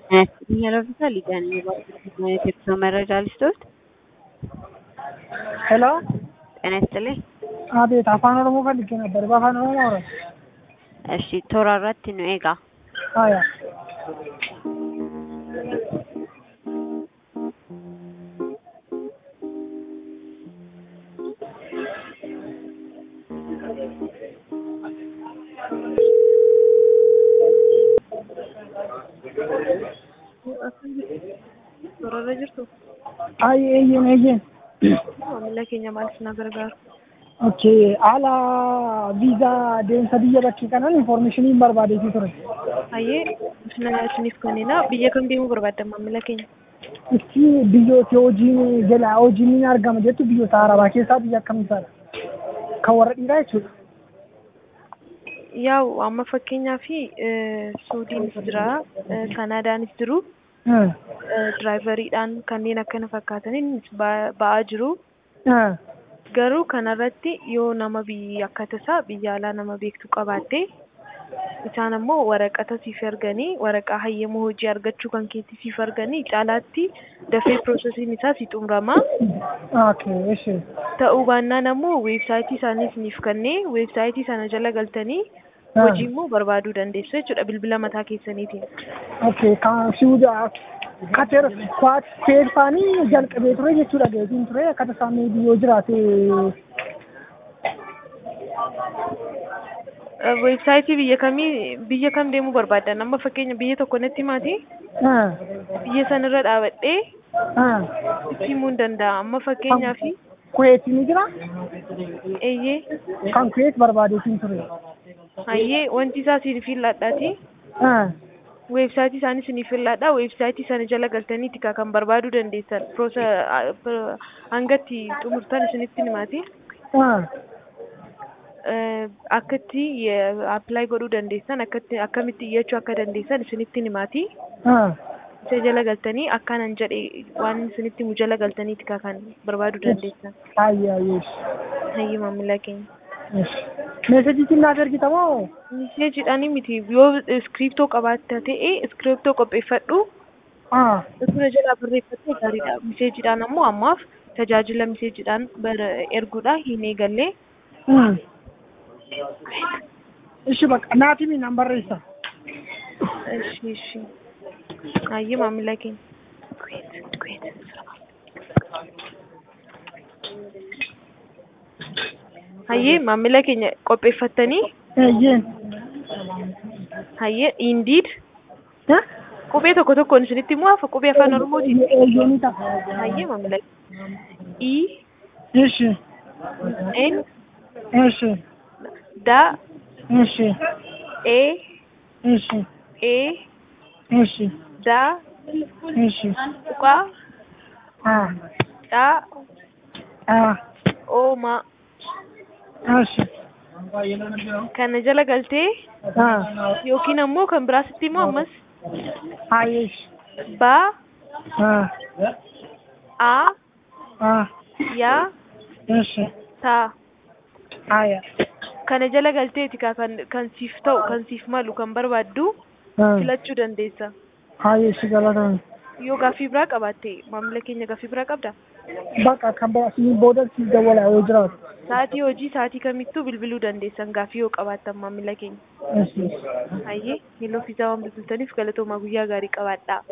Iyyaaloota liqanii የቴክኖ መረጃ ልስጥዎት? ሄሎ ጤና ይስጥልኝ። አቤት አፋን ኦሮሞ ፈልጌ ነበር። በአፋን ኦሮሞ አውራ። እሺ toora irratti nu eegaa. አያ Toorarra jirtu ay eeyyen eeyyen maamila keenya maal isin gargaaru? okay haala viizaa deemsa biyya bakkee kanaan informationii barbaadeetii ture Hayyee isina isiniif kennina. Biyya kam deemuu barbaaddan maamila keenya? itti biyyooti hojiin jala hojiin ni argama jettu biyyoota arabaa keessaa biyya akkamiisaadha kan warra dhiiraa jechuudha Yaa'u amma fakkeenyaaf Suudiinis jira, eh, Kanaadaanis jiru, Hmm. eh, diraayivariidhaan kanneen akkana fakkaataniin ba- ba'aa jiru. Hmm. Garuu kanarratti yoo nama biyya akka tasaa biyya alaa nama beektu qabaatte isaan ammoo waraqata siif erganii waraqaa hayyama hojii argachuu kan keetti siif erganii caalaatti dafee piroosesiin isaa si xumurama. okay እሺ Ta'uu baannaan ammoo weebsaayitii isaanii isiniif kennee weebsaayitii sana jala galtanii Ah. hojii immoo barbaaduu dandeessu jechuudha bilbila mataa keessaniitiin. okay kan siwuda kateer kwaat seerfaanii jalqabee ture jechuudha geetiin ture akka tasaa mee biyyoo jiraate Eh, Weebsaayitii biyya kamii biyya kam deemuu barbaaddan amma fakkeenya biyya tokko natti himaati Hmm. biyya sanarra dhaabadhee Hmm. itti himuu hin danda'a amma fakkeenyaaf kuweetii ni jira eeyyee kan kuweet barbaadeetiin ture hayyee wanti isaa siif filladhaati Hmm. weebsaayitii isaanii siif filladha weebsaayitii sana jala galtaniiti ka kan barbaaduu dandeessan piroosa ah, pir- hangatti xumurtan isinitti himaati Hmm. Eh, akkatti appilaayi godhuu dandeessan akkatti akkamitti iyyachuu akka dandeessan isinitti himaati Hmm. isa jala galtanii akkaanan jedhe waan isinitti himu jala galtaniiti ka kan barbaaduu dandeessan Ayya yeesh. hayyee maamila keenya Yeesh. Meesejiitiin naaf ergitamoo? miseejiidhaanii miti yoo iskiriptoo qabaatta ta'e iskiriptoo qopheeffadhu Ah. Sura jalaa barreeffattee gaariidha. Miseejiidhaan ammoo ammaaf tajaajila miseejiidhaan bar- erguudha hin eegalle. Hmm. Ishi bakka naaf himi nan barreessa. Ishi ishi. Hayyee maamila keenya. Hayyee maamila keenya qopheeffattanii Eeyyeen. hayyee indiid Eh? qubee tokko tokkoon isinitti immoo afa qubee afaan oromootiin Eeyyeenii ta'a. hayyee maamila keenya. I Ishi. N Ishi. da Ishi. E Ishi. E Ishi. da Ishi. tuqa Ah. da Ah. ooma Ishi. kana jala galtee Ah. yookiin ammoo kan biraasitti immoo ammas Ah yeesh. ba Ah. a Ah. ya Ishi. ta Ayya. kana jala galteeti ka kan kan siif ta'u kan siif malu kan barbaaddu Ah. filachuu dandeessa Ah yeesh galatoomi. yoo gaaffii biraa qabaatte maamila keenya gaaffii biraa qabda Bakka kan biraasiin booda si dawwala yoo jiraatu. sa'atii hojii sa'atii kamittuu bilbiluu dandeessan gaaffii yoo qabaattan maamila keenya Ishi. hayyee yeeloo fiizaa waan bilbiltaniif galatoomaa guyyaa gaarii qabaadhaa